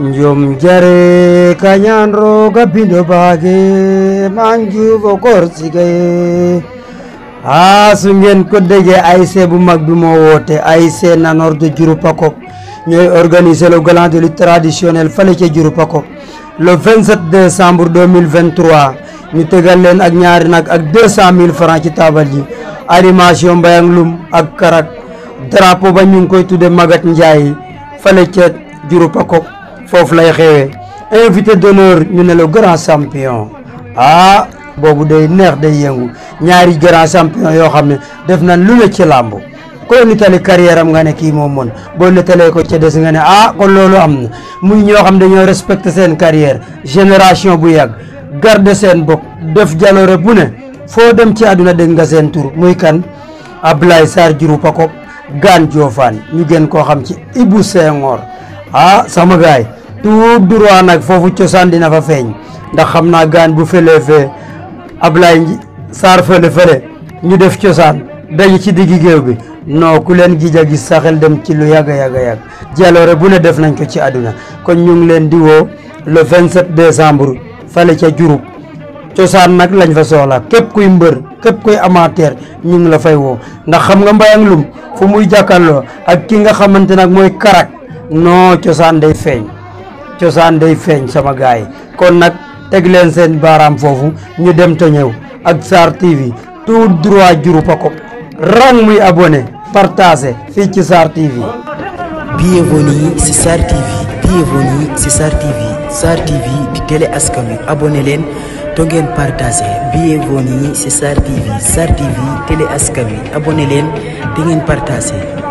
njom jare kañan roga bindo baage manjubo korsigaye a su ngeen ko déggee ASC bu mag bi moo woote ASC Nanor de Diouroupaco ñooy organiser le galant de lutte traditionnel fale ca Diouroupaco le 27 décembre 2023 ñu tegal leen ak ñaari nag ak 200 000 francs ci taabal ji animation mbayang lum ak karak drapeau ba ñu ngi koy tudde Magat Ndiaye fale ca Diouroupaco foofu lay xewee invité d'honneur ñu ne le grand champion ah boobu day neex day yëngu ñaari grand champion yoo xam ne def nañ lu ne ci làmb koo nitali carrière am nga ne kii moom mën boo nitalee ko ca des nga ne ah kon loolu am na muy ñoo xam dañoo respecté seen carrière génération bu yàgg garde seen bopp def jaloore bu ne foo dem ci àdduna dégg nga seen tur muy kan Ablaye Sarr Diouroupaco gaan Diofane ñu gën koo xam ci Ibou Senghor ah sama gaay tout droit nag foofu cosaan dina fa feeñ ndax xam naa gaan bu fëlee fee Ablaye Sarr fële fële ñu def cosaan daje ci diggi géew bi non ku leen gij a gis saxel dem ci lu yàgg a yàgg a yàgg jaloore bu ne def nañ ko ci àdduna kon ñu ngi leen di woo le 27 décembre fale ca Diouroup cosaan nag lañ fa soxla képp kuy mbër képp kuy amateur ñu ngi la fay woo ndax xam nga mbayang lum fu muy jàkkaarloo ak ki nga xamante nag mooy karak non cosaan day feeñ cosaan day feeñ sama gaay yi kon nag teg leen seen baaraam foofu ñu dem te ñëw ak Sarr TV tout droit Diouroupaco rang muy abonné partagé fii ci Sarr TV. Bienvenue ci Sarr TV bienvenue ci Sarr TV Sarr TV di télé askan wi abonné leen to ngeen partagé bienvenue ci Sarr TV Sarr TV télé askan wi abonné leen te ngeen partagé.